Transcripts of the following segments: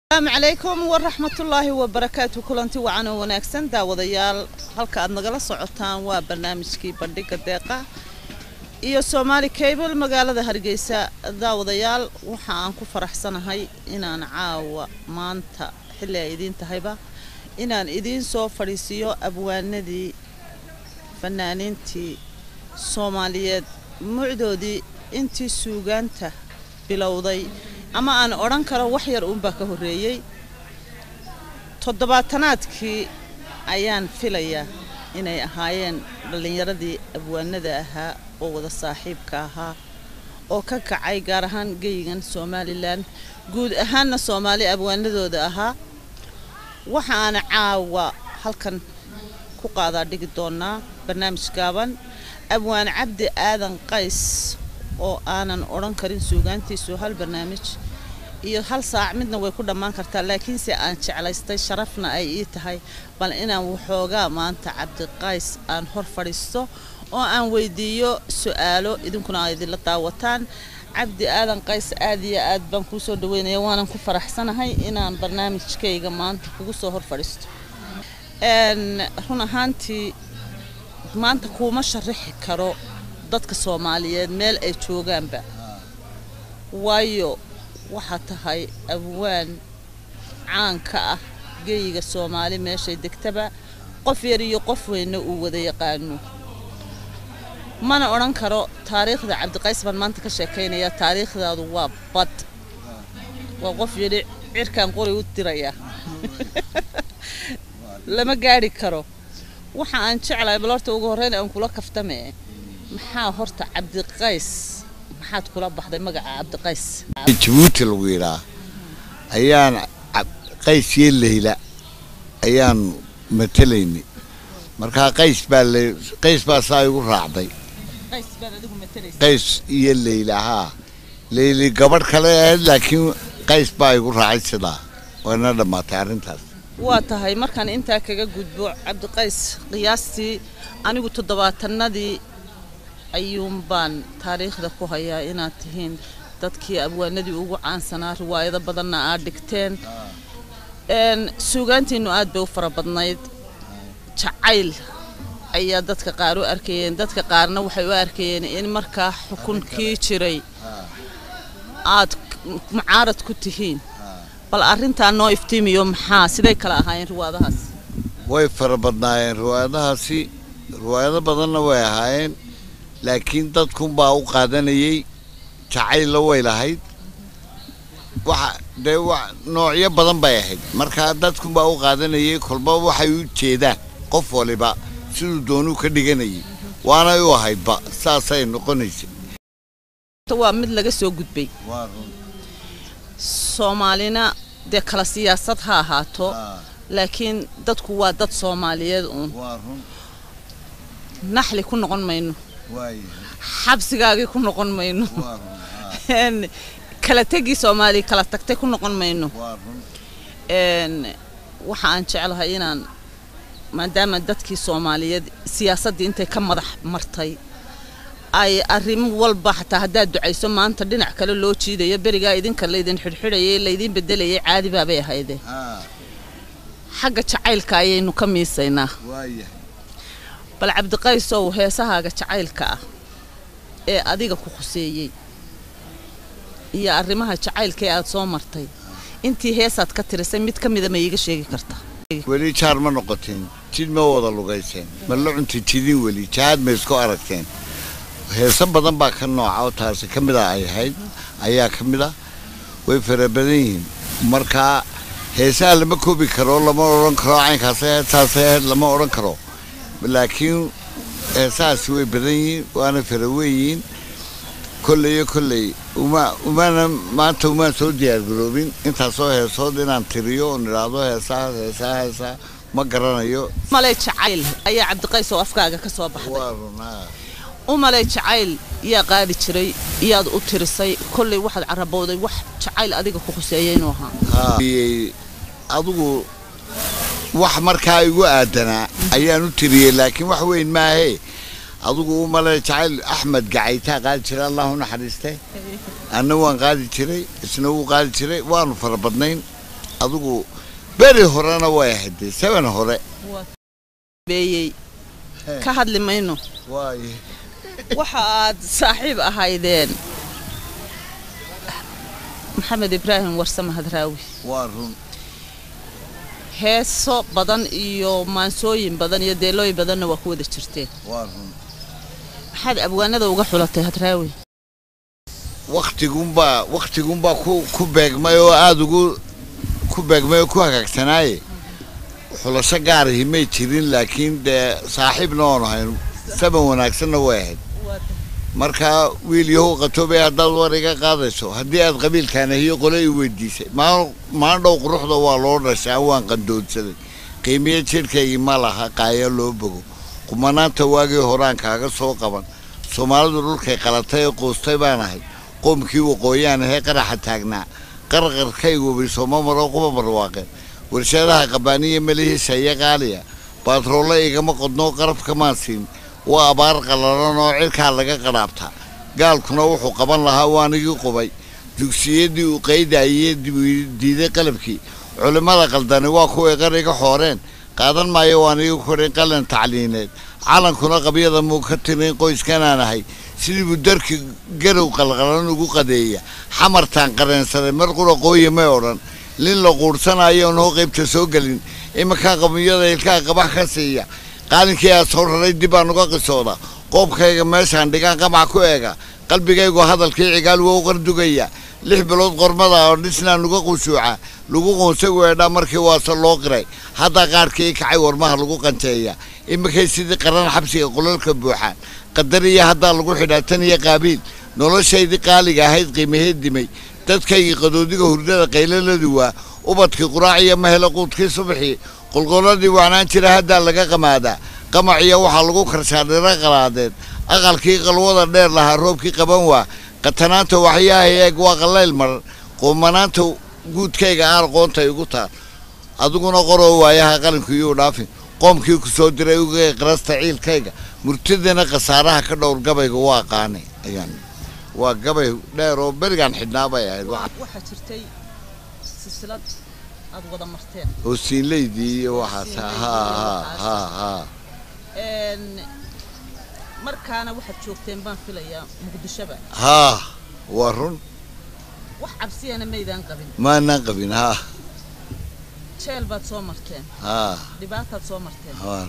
asalaamu calaykum waraxmatullaahi wabarakaatu kulanti wacan oo wanaagsan daawadayaal halka aad nagala socotaan waa barnaamijkii bandhiga deeqa iyo soomaali cable magaalada hargeysa daawadayaal waxa aan ku faraxsanahay inaan caawa maanta xilli ay idiin tahayba inaan idiin soo fadhiisiiyo abwaanadii fanaaniintii soomaaliyeed mucdoodii intii suugaanta bilowday ama aan odhan karo wax yar uunbaa ka horreeyey toddobaatanaadkii ayaan filayaa inay ahaayeen dhallinyaradii abwaanada ahaa oo wada saaxiibka ahaa oo ka kacay gaar ahaan geyigan somalilan guud ahaanna soomaali abwaanadooda ahaa waxa aan caawa halkan ku qaadaa dhigi doonaa barnaamij gaaban abwaan cabdi aadan qays oo aanan odhan karin suugaantiisu hal barnaamij iyo hal saac midna way ku dhammaan kartaa laakiinse aan jeclaystay sharafna ay ii tahay bal inaan waxoogaa maanta cabdiqays aan hor fadhiisto oo aan weydiiyo su-aalo idinkuna aa idinla daawataan cabdi aadan qays aad iyo aad baan kuu soo dhaweynaya waanan ku faraxsanahay inaan barnaamijkayga maanta kugu soo hor fadhiisto run ahaantii maanta kuuma sharaxi karo dadka soomaaliyeed meel ay joogaanba waayo waxaa tahay abwaan caanka ah geyiga soomaali meeshay degtaba qof yar iyo qof weynna uu wada yaqaano mana odhan karo taariikhda cabdiqays baan maanta ka sheekaynayaa taariikhdaadu waa bad waa qof yidhi cirkaan qori u diraya lama gaadhi karo waxa aan jeclahay bal horta ugu horreyn aan kula kaftame maxaa horta cabdiqays maxaad kula baxday magaca cabdiqays jabuuti lagu yidhaa ayaan qays iyo leyla ayaan matelaynay markaa qays baa l qays baa saa igu raacday qays baad adigu matalaysa qays iyo leyla haa leyli gabadh kale ahayd laakiin qays baa igu raacay sidaa waana dhammaatay arrintaas waa tahay markaan intaa kaga gudbo cabdiqays qiyaastii anigu toddobaatanadii ayuun baan taariikhda ku hayaa inaad tihiin dadkii abwaanadii ugu caansanaa riwaayado badanna aad dhigteen suugaantiinnu aad bay u fara badnayd jacayl ayaa dadka qaar u arkayeen dadka qaarna waxay u arkayeen in markaa xukunkii jiray aad mucaarad ku tihiin bal arrintaa noo iftiimiyo maxaa siday kala ahaayeen riwaayadahaas way fara badnaayeen riwaayadahaasi riwaayado badanna way ahaayeen laakiin dadkunbaa u qaadanayay jacaylla way lahayd waxa dee wa noocyo badan bay ahayd markaa dadkunbaa u qaadanayay kolba waxay u jeedaan qof waliba siduu doonuu ka dhiganayay waanay u ahaydba saasay noqonaysa waa mid laga soo gudbay soomaalina dee kala siyaasad ha ahaato laakiin dadku waa dad soomaaliyeed uun naxli ku noqon mayno xabsigaagii ku noqon mayno kala tegii soomaaliya kala tagtay ku noqon mayno waxa aan jeclahay inaan maadaama dadkii soomaaliyeed siyaasaddii intay ka madax martay ay arrimo walba xataa haddaad ducayso maanta dhinac kale loo jiidayo berigaa idinka laydin xidhxidhayay laydiin bedelayay caadi baabay ahayde xagga jacaylka ayaynu ka miisaynaa bal cabdiqaysow heesahaaga jacaylka ah ee adiga ku khuseeyey iyo arrimaha jacaylka ee aad soo martay intii heesaad ka tirisay mid ka mida ma iiga sheegi karta weli jaar ma noqoteen jid ma wada lugayseen ma la cunta jidin weli jahaad ma isku aragteen heeso badan baa ka nooca oo taasi ka mid a ay ahayd ayaa ka mid a way fara badan yihiin markaa heesaha lama koobi karo lama odhan karo caynkaas saasay ahayd lama odhan karo laakiin heesahaasi way badan yihiin waana fara weynyihiin kolley iyo kolley uma umaana maanta umaan soo diyaargaroobin intaasoo heesood inaan tiriyo oon idhaahdo heesaha heesaha heesaha ma garanayo umaley jacayl ayaa cabdiqays oo afkaaga ka soo baxday waa runaa umaley jacayl yaa qaadi jiray iyaad u tirisay kolley waxaad carabowday wax jacayl adiga ku khuseeya inuu ahaa adigu wax markaa igu aadanaa ayaan u tiriyey laakiin wax weyn maahee adigu u male jacayl axmed gacaytaa qaadi jiray allahu naxariiste anna waan qaadi jiray isna wuu qaadi jiray waanu fara badnayn adigu beri horena way ahayd dee seven hore beeyey ka hadli mayno waaye waxa aad saaxiib ahaydeen maxamed ibraahim warsame hadraawi waa run heeso badan iyo maansooyin badan iyo deelooyin badanna waa ku wada jirteen waa run maxaad abwaanada uga xulatay hadraawi waktigunbaa waktigunbaa ku ku beegmay oo aada ugu ku beegmay oo ku hagaagsanaaye xulasho gaarahi may jirin laakiin dee saaxiibna oonu hayn saban wanaagsanna way ahayd markaa wiil yahow qatoobay haddaad war iga qaadayso haddii aad qabiilkaana hiyo qole i weydiisay maa maalin dhow quruxda waa loo dhashaa waan qandoodsaday qiimiye jidhkaygii ma laha qaaya loo bogo qumanaanta waagii horaan kaaga soo qaban soomaalidu dhulkay qalatay ee quustay baan ahay qoomkii waqooyaan ahee qaraxa taagnaa qarqarkaygubi sooma maro quba barwaaqeen warshadaha qabaaniya melihiisa iyo qaaliya baatroollo igama qodnoo qarabkamaan siin waa abaar qallalan oo cirkaa laga qadhaabtaa gaalkuna wuxuu qaban lahaa waanigii qubay dugsiyadii uu qaydayee diiday qalabkii culimmada qaldani waa kuway qariga xooreen qaadan maayo waanigii korin qalin tacliineed calankuna qabyada muu ka tirin qoyskanaan ahay sidii buu darki garow qalqalan ugu qadeeya xamartaan qareensaday mar qura qooya may odhan lin la quudhsanayo noo qaybta soo gelin iminkaa qabiyada ilkaa qabax ka siiya qaalinkii aad soo raray dib baan uga qisooda qoobkayga meeshaan dhigaan qamac ku eega qalbigaygu hadalkii cigaal waa u qardugaya lix bilood qormada oo dhisnaa nuga qushuuca lagu qoonsay weedhaa markii waase loo qiray haddaa qaarkii kacay warmaha lagu qanteeya iminkay sidii qaran xabsiga qolalka buuxaan qadariya haddaa lagu xidhaa tan iyo qaabiil noloshaydii qaaliga ahayd qiimaheed dimay dadkaygii qadoodiga hurdada qaylaladu waa ubadkii quraaciya mahela quudkii subaxii qolqoladii wacnaan jira haddaa laga qamaadaa qamaciya waxaa lagu karshaa dhiro qalaadeed aqalkii qalwada dheer lahaa roobkii qaban waa qatanaanta waxyaha eeg waa qallayl maran qoomanaanta guudkayga aan qoonta igu taal adiguna qoroo waayaha qalinka iyuu dhaafin qoomkii ku soo diray uga qarasta ciilkayga murtidana khasaaraha ka dhowr gabayga waa qaanay ayaan waa gabay dheer oo berigaan xidhnaa bay ahayd waxaa jirtay silsilad aad wada marteen oo siinleydii iyo waxaas ha ha ha ha markaana waxaad joogteen baan filayaa muqdishoba haa waa run wax cabsiyana maydaan qabin maanaan qabin haa jeel baad soo marteen haa dhibaataad soo marteen waa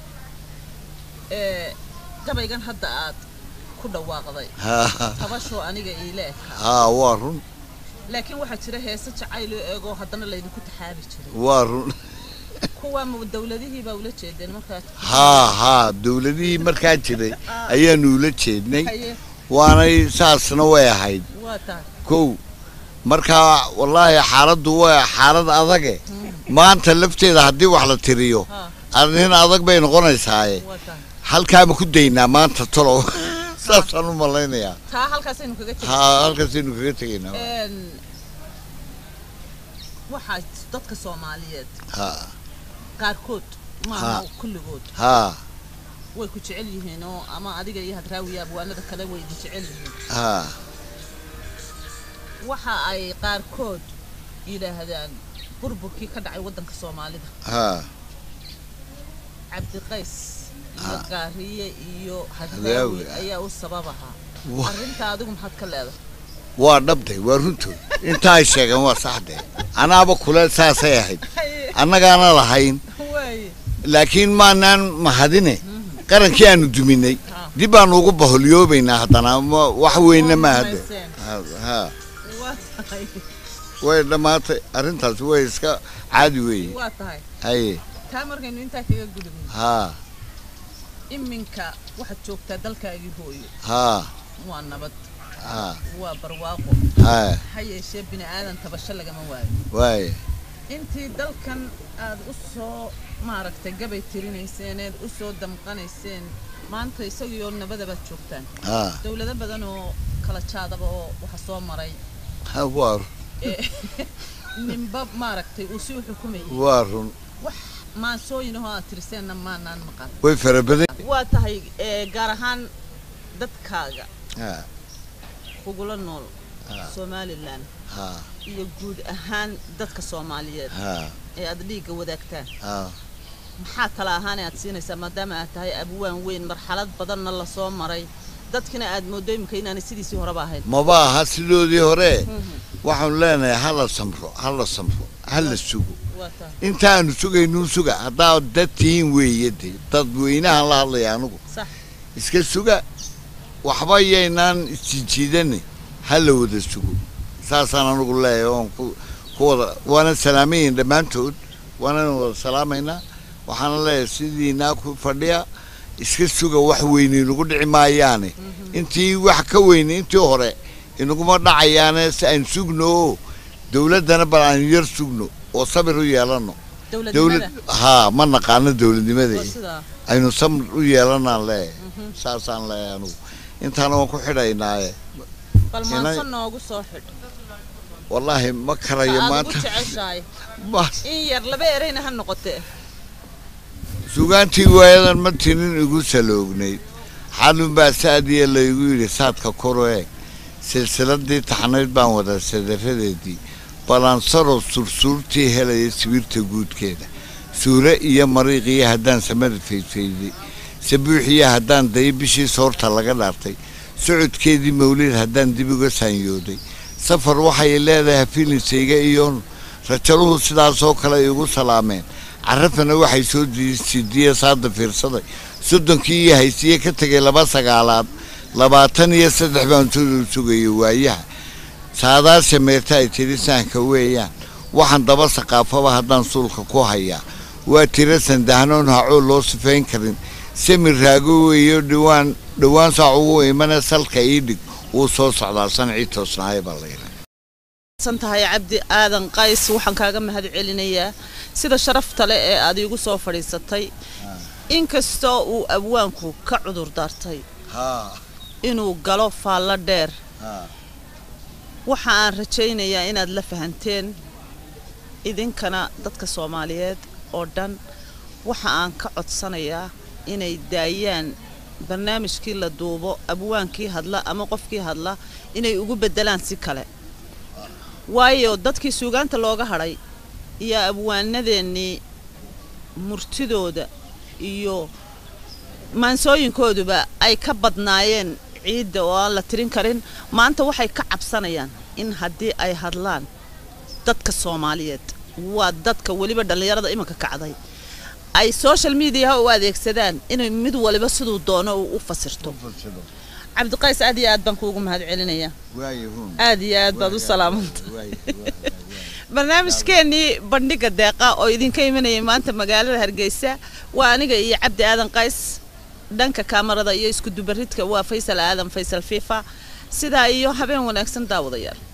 gabaygan hadda aad ku dhawaaqday haa tabashoo aniga iila ekaa haa waa run laakiin waxaa jira heese jacayl oo eegoo haddana laydinku taxaabi jiray waa run kuwa ma dawladihii baa ula jeedeen markaad haa haa dawladihii markaa jiray ayaanu ula jeednay haye waanay saasna way ahayd waa tahay kow markaa wallaahi xaaladdu waa xaalad adage maanta lafteeda haddii wax la tiriyo ha arrin adag bay noqonaysaaye waa tahay halkaama ku daynaa maanta tolow saasaan u malaynayaa taa halkaasaynu kaga tegay haa halkaasaynu kaga tegaynaa Een, waxaa dadka soomaaliyeed haa qaarkood maaha Ha. kulligood haa way ku jecel yihiin oo ama adiga iyo hadraawiya abwaanada kale way idin jecel yihiin haa waxa ay qaarkood yidhaahdaan burburkii ka dhacay waddanka soomaalida haa cabdiqays iyo Ha. gaariye iyo Hadraawi, hadraawi ah. ayaa u sabab ahaa Wa- arrinta adigu maxaad ka leedahay waa dhabday waa runtood inta ay sheegeen waa saxdee anaaba kule saasay ahayd annagaana lahayn waaye laakiin maanaan mahadine qarankii aanu duminay Ha. dib baanu ugu baholyoobaynaa haddana ma- wax weynna Waa ma hadde rumayseen. haa waa tahay way dhammaatay arrintaas way iska caadi weeye waa tahay haye taa markaynu intaa kaga gudubno haa iminka waxaad joogtaa dalkaagii hooyo haa waa nabad haa waa barwaaqo haa ha yeeshee bini aadan tabasho lagama waayo waaye intii dalkan aad u soo maaragtay gabay tirinayseneed u soo damqanayseen maanta isagiioo nabadabaad joogtaan haa dowlado badan oo kala jaadaba oo waxa soo maray ha waa ee ninba maaragtay uu si u xukumayay waa run wax maansooyin ahoo aad tiriseenna maanaan maqan way fara badan waa tahay ee, gaar ahaan dadkaaga haa kugula nool somalilan ha iyo guud ahaan dadka soomaaliyeed ha ee aad dhiigga wadaagtaan ha maxaa tala ahaan aad siinaysaa maadaama aad tahay abwaan weyn marxalad badanna lasoo maray dadkina aad mooddo imika inaanay sidiisii horeba ahayn maba aha sidoodii hore waxaanu leenahay hala samro hala samro hala sugo waa tahay intaanu sugaynuu suga haddaa dad tihiin weeye dee dadweynahan la hadlaya anugu sax iska suga waxba yaynaan isjijiidani hala wada sugo saasaan anugu leeyahay oon ku ku wada waana salaamayin dhammaantood waanana wada salaamaynaa waxaana leeyahay sidiinaa ku fadhiya iska suga wax weyne inagu dhici maayaane intii wax ka weyne intii hore inaguma dhacayaane si aan sugno oo dowladdana bal aan yar sugno oo sabir u yeelano dowlad dowladnimada haa ma naqaano dowladnimada waa sidaa aynu samir u yeelanaan leeyahay saasaan leeyahay anugu intaana waan ku xidhaynaaye bal Inay- maanso noogu soo xidh wallaahi ma karayo aad ugu maanta jeceshahay Bas, in yar laba ereyna ha noqotee sugaantii waayadan ma tinin igu saloognay xalun baa saadiya laygu yidhi saadka koro eeg silsiladii taxnayd baan wadaa sadaradeedii balansaro sursuurtii helaya sibirta guudkeeda suure iyo mariiqiyo haddaan samada faydfayday sabuuxiyo haddaan dayo bishii soorta laga dhaartay socodkeedii mawlid haddaan dib uga saanyooday safar waxay leedahay filisayga iyo rajaluhu sidaasoo kale ay igu salaameen carafana waxay soo sidiye saada fiirsaday soddonkii iyo haysiye ka tegay laba sagaalaad labaatan iyo saddex baan soo sugayay waayaha saadaasha meerta ay tiri saanka weeyaan waxaan daba saqaafaba haddaan suulka ku hayaa waa tira sandahnoon hacoo loo sifayn karin samir raago weeyo dhawaan dhowaan saac ugu imana salka ii dhig wuu soo socdaa sancii toosnaaye baa layidhi san tahay cabdi aadan qays waxaan kaaga mahad celinayaa sida sharafta leh ee aad iigu soo fadhiisatay inkastoo uu abwaanku ka cudur daartay haa inuu galo faallo dheer haa waxa aan rajaynayaa inaad la fahanteen idinkana dadka soomaaliyeed oo dhan waxa aan ka codsanayaa inay daayaan barnaamijkii la duubo abwaankii hadla ama qofkii hadla inay ugu beddelaan si kale waayo dadkii suugaanta looga hadhay iyo abwaanadeennii murtidooda iyo maansooyinkooduba ay ka badnaayeen ciidda oo aan la tirin karin maanta waxay ka cabsanayaan in haddii ay hadlaan dadka soomaaliyeed waa dadka weliba dhallinyarada iminka kacday ay social mediaha u adeegsadaan inay mid waliba siduu doono uu u fasirto cabdiqays aad iyo aad baan kuugu mahad celinayaa waayahuun aad iyo aad baad u salaamanta barnaamijkeennii bandhiga deeqa oo idinka imanayay maanta magaalada hargeysa waa aniga iyo cabdi aadan qays dhanka kaamarada iyo isku dubaridka waa faysal aadan faysal fifa sidaa iyo habeen wanaagsan daawadayaal